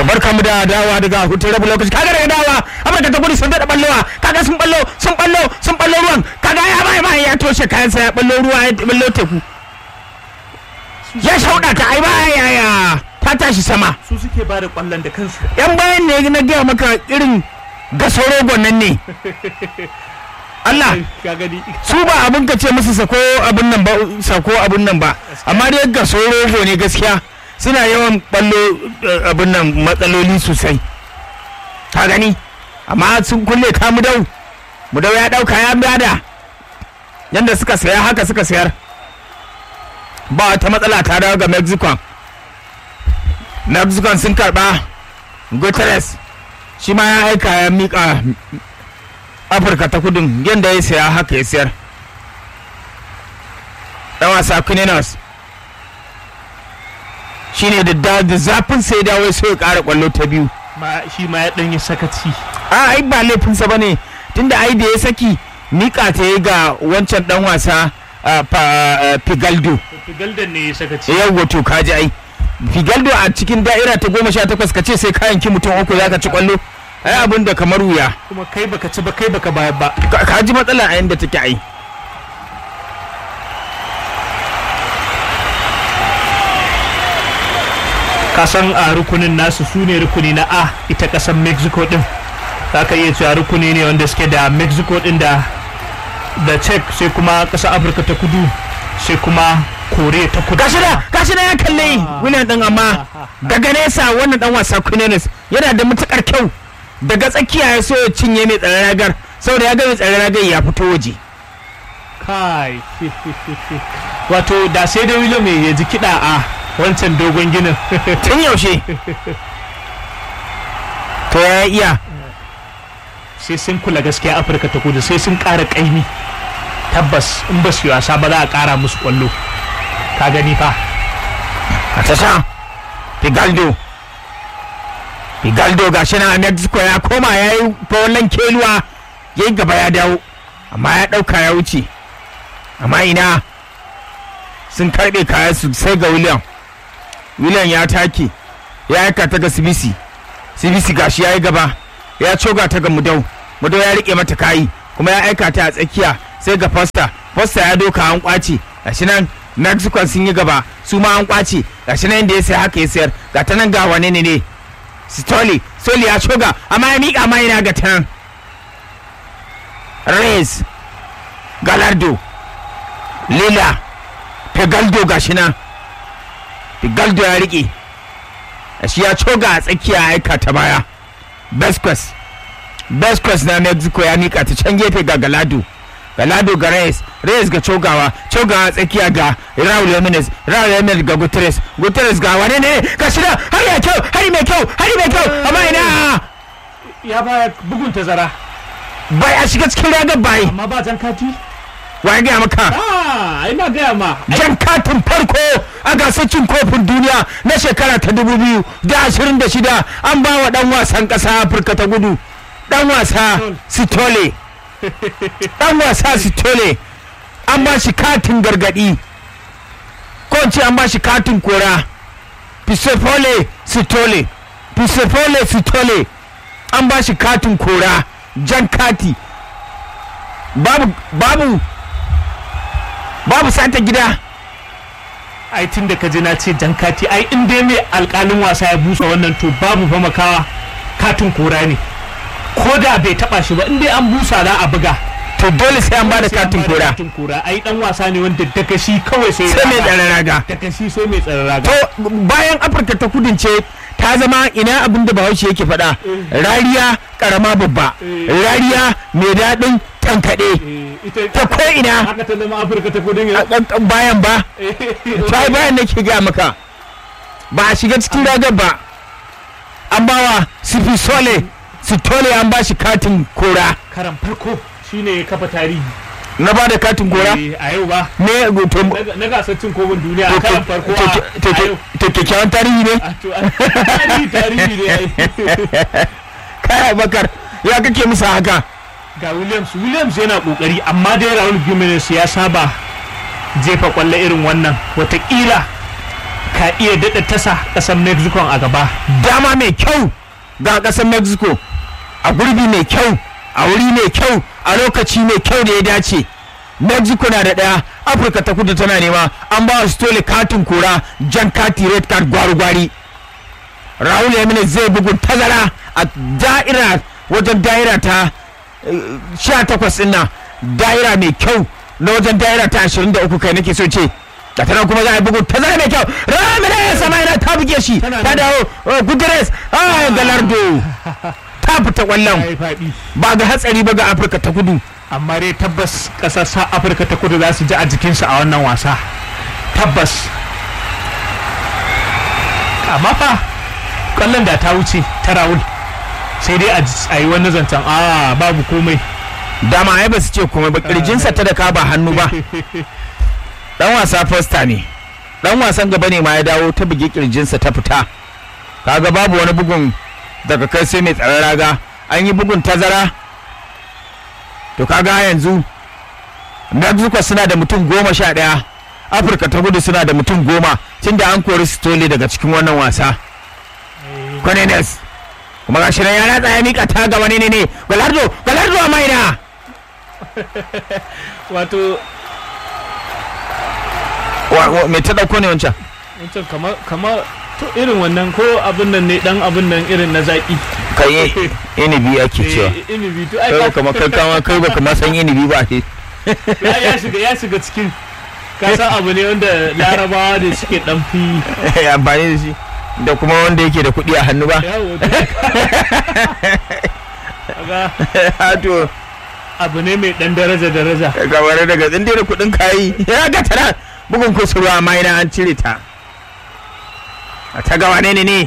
to barka mu da dawa daga hutun rabu lokaci kaga daga dawa amurka ta gudu sun daɗa ballowa kaga sun ballo sun ballo sun ballo ruwan kaga ya bai bai ya toshe kayansa ya ballo ruwa ya ballo teku ya shauɗa ta ai baya yaya ta tashi sama su suke ba da kwallon da kansu yan bayan ne na gaya maka irin gaso rogon nan ne Allah ka gani su ba abin ka ce musu sako abin nan ba sako abin nan ba amma dai gaso rogo ne gaskiya suna yawan ballo eh, abin nan matsaloli sosai ka gani amma sun kulle ka mudau mudau ya dauka ya bada yanda suka saya haka suka sayar ba wata matsala ta dawo ga mexico mexico sun karba guterres shi ma ya aika ya mika afirka ta kudin yadda ya saya haka ya sayar dan wasa Quinenos shi ne da da da zafin sai dawo sai ya kara kwallo ta biyu ma shi ma ya dan yi sakaci a ai ba laifinsa ba ne tunda ai da ya saki mika ta yi ga wancan dan wasa ah, pa- ah, Figaldo Galdan ne ya sakaci yawwa to kaji ai Figaldo a cikin da'ira ta goma sha takwas ka ce sai kayan ki mutum uku za ka ci kwallo ai abin da kamar wuya kuma kai baka ci ba kai baka bayar ba Ka- ka ji matsala a yadda take ai kasan a rukunin nasu su ne rukuni na a ita kasan mexico din za ka iya cewa rukuni ne wanda suke da mexico din da da czech sai kuma kasar afirka ta kudu sai kuma korea ta kudu gashi da gashi da ya kalle wannan din amma daga nesa wannan dan wasa Quinelis yana da matukar kyau daga tsakiya ya so ya cinye mai tsaron ragar saboda ya ga mai tsaron ragar ya fito waje kai wato da sai da william ya ji kiɗa a wancan dogon ginin tun yaushe to ya iya sai sun kula gaskiya afirka ta kudu sai sun ƙara ƙaimi tabbas in ba su yi wasa ba za a ƙara musu ƙwallo ka gani fa a tasha Figaldo Figaldo gashi nan a Mexico ya koma ya yi fawon keluwa ya yi gaba ya dawo amma ya ɗauka ya wuce amma ina sun karɓe kaya su sai ga William William ya take ya aika ta ga Sibisi Sibisi gashi ya yi gaba ya coga ta ga Mudau Mudau ya riƙe mata kayi kuma ya aika ta a tsakiya sai ga Foster Foster ya doka an kwace gashi nan Mexico sun yi gaba su ma an kwace gashi nan da ya sai haka ya sayar ga ta nan ga wane ne ne Stoli Stoli ya coga amma ya miƙa ma ina ga ta nan Reyes Galardo Lila Pegaldo gashi nan Pegaldo ya riƙe shi ya coga a tsakiya ya aika ta baya Besquez Besquez na Mexico ya mika ta can gefe ga Galado Galado ga Reyes Reyes ga cogawa cogawa a tsakiya ga Raul Jimenez Raul Jimenez ga Guterres Guterres ga wane ne ga shida har ya kyau hari mai kyau hari mai kyau amma ina ya baya bugun tazara bai a shiga cikin ragar bai amma ba jan kati wa ya gaya maka ah ina gaya ma jan katin farko a gasar cin kofin duniya na shekara ta dubu biyu da ashirin da shida an ba wa dan wasan ƙasa afirka ta gudu dan wasa sitole dan wasa sitole an ba shi katin gargadi ko in ce an ba shi katin kora pisopole sitole pisopole sitole an ba shi katin kora jan kati babu babu babu sata gida ai tun da ka ji na ce jan kati ai in dai mai alkalin wasa ya busa wannan to babu fa makawa katin kora ne ko da bai taba shi ba in dai an busa za a buga to dole sai an bada katin kora katin kora ai dan wasa ne wanda daga shi kawai sai sai mai tsare raga daga shi sai mai tsare raga to bayan afirka ta kudince ta zama ina abin da bahaushe yake faɗa rariya karama babba rariya mai daɗin tankaɗe Eh, ita ta ko ina haka ta zama afirka ta kudin a ƙanƙan bayan ba ta bayan nake ga maka ba a shiga cikin ragar ba an bawa sifi sole sitole an ba shi katin kora karan farko shine ya kafa tarihi na ba da katin kora Eh, a yau ba me to Na- na gasar cin kofin duniya to- a karan to- farko to- a to- a yau to kyakkyawan tarihi ne A to- a- tarihi tarihi ne ai. kai bakar ya kake musu haka ga williams williams yana kokari amma dai raul jimenez ya saba jefa kwallo irin wannan watakila ka iya daɗa tasa ƙasar mexico a gaba dama mai kyau ga ƙasar mexico a gurbi mai kyau a wuri mai kyau a lokaci mai kyau da ya dace mexico na da ɗaya afirka ta kudu tana nema an ba su tole katin kora jan kati red card gwari-gwari raul yamin zai bugun tazara a da'ira wajen da'ira ta sha takwas ɗin nan da'ira mai kyau na wajen da'ira ta ashirin da uku kai nake so ce da tana kuma za a yi bugun tazara mai kyau ramire sama yana ta buge shi Tana ta nan. dawo guterres ah galardo ta fita kwallon yi faɗi ba ga hatsari ba ga afirka ta kudu amma dai tabbas ƙasar sa afirka ta kudu za su ji a jikinsu a wannan wasa tabbas amma fa ƙwallon da ta wuce ta rawul sai dai a ji- a yi wani zancen a babu komai dama ai ba su ce komai ba kirjinsa ta da ka ba hannu ba dan wasa fosta ne dan wasan gaba ne ma ya dawo ta bugi kirjinsa ta fita kaga babu wani bugun daga kai sai mai tsaron raga an yi bugun tazara to kaga yanzu mexico suna da mutum goma sha ɗaya afirka ta kudu suna da mutum goma tun da an kori stole daga cikin wannan wasa Cornelius kuma ga shi nan ya ratsa ya mika ta ga wani ne ne galardo galardo a maina wato Wa- wa- me ta dauko ne wancan wancan kamar kamar to irin wannan ko abin nan ne dan abin nan irin na zaki kai inibi ake cewa Eh, inibi to ai kai ka- kuma kai kama kai baka ma san inibi ba ne ya ya shiga ya shiga cikin ka san abu ne wanda larabawa da suke dan fi amfani da shi da kuma wanda yake da kuɗi a hannu ba yawo kaga to abu ne mai dan daraja daraja kamar daga tsinde da kuɗin kayi ya ga tana bugun kusurwa amma ina an cire ta a ta gawa ne ne ne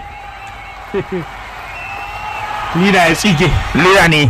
lina ya tsige lura ne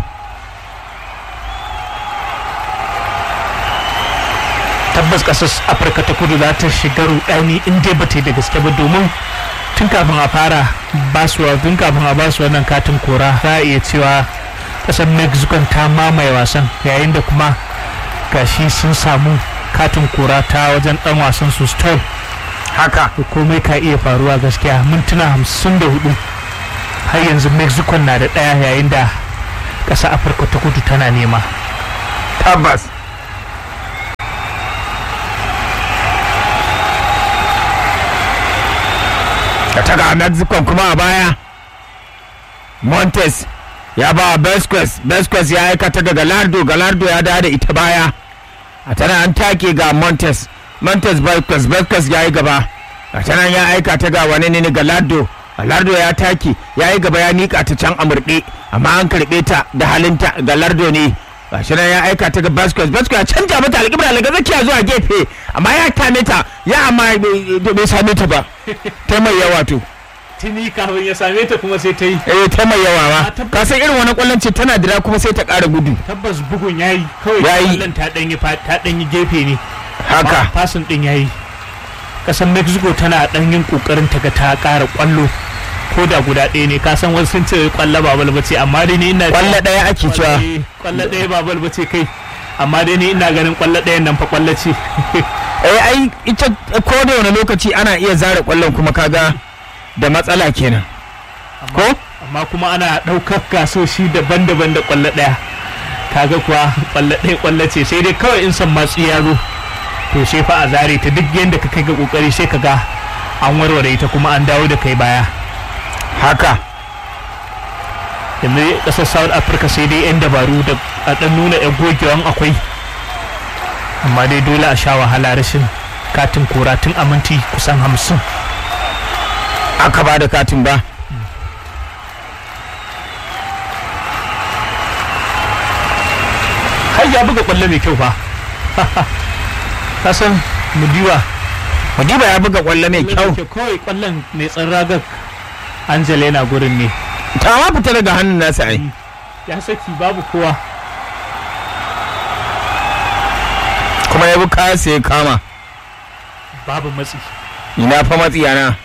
tabbas kasar afirka ta kudu za ta shiga rudani in dai ba ta yi da gaske ba domin tun kafin a fara basuwa tun kafin a basu wannan katin kora za a iya cewa kasar mexico ta mamaye wasan yayin da kuma gashi sun samu katin kora ta wajen dan wasan su stone haka to komai ka iya faruwa gaskiya mintuna hamsin da hudu har yanzu mexico na da ɗaya yayin da ƙasa afirka ta kudu tana nema tabbas da ta ga mexico kuma a baya montes ya ba wa Vasquez Vasquez ya aikata ga galardo galardo ya dawo da ita baya a tana an take ga montes montes Vasquez Vasquez ya yi gaba a tana ya aika ta ga wani ne galardo galardo ya take ya yi gaba ya mika ta can amurɗe amma an karɓe ta da halinta galardo ne gashi nan ya aika ta ga Vasquez Vasquez ya canja mata alƙibla daga zakiya zuwa gefe amma ya tame ta ya amma bai bai same ta ba ta mai yawa to tuni kafin ya same ta kuma sai ta yi eh ta mai yawa Ah, ma tabbas. ka san irin wani kwallon ce tana dira kuma sai ta ƙara gudu tabbas bugun yayi kawai Yayi. kwallon ta danyi fa- ta danyi gefe ne haka Amma fasin din yayi kasan mexico tana dan yin kokarin ta ga ta ƙara kwallo ko da guda ɗaya ne ka san wasu sun ce kwallo ba bal bace amma dai ni ina kwallo ɗaya ake cewa Eh, kwallo ɗaya ba bal bace kai amma dai ni ina ganin kwallo ɗayan nan fa kwallo ce eh ai ita ko da wani lokaci ana iya zare kwallon kuma kaga da matsala kenan ko amma kuma ana ɗaukar gasoshi daban-daban da kwallo ɗaya kaga kuwa kwallo ɗaya kwallo ce sai dai kawai in san matsu ya zo to sai fa a zare ta duk yadda ka kai ga kokari sai ka ga an warware ita kuma an dawo da kai baya haka yanzu ƙasar south africa sai dai 'yan dabaru da a ɗan nuna 'yan gogewan akwai amma dai dole a sha wahala rashin katin kora tun a minti kusan hamsin aka ba da katin ba har ya buga kwallo mai kyau fa kasan mudiwa Madiba ya buga kwallo mai kyau kawai kwallon mai tsan ragar angela yana gurin ne ta ma fita daga hannun nasa ai ya saki babu kowa kuma ya bi kaya sai ya kama babu matsi ina fa matsiyana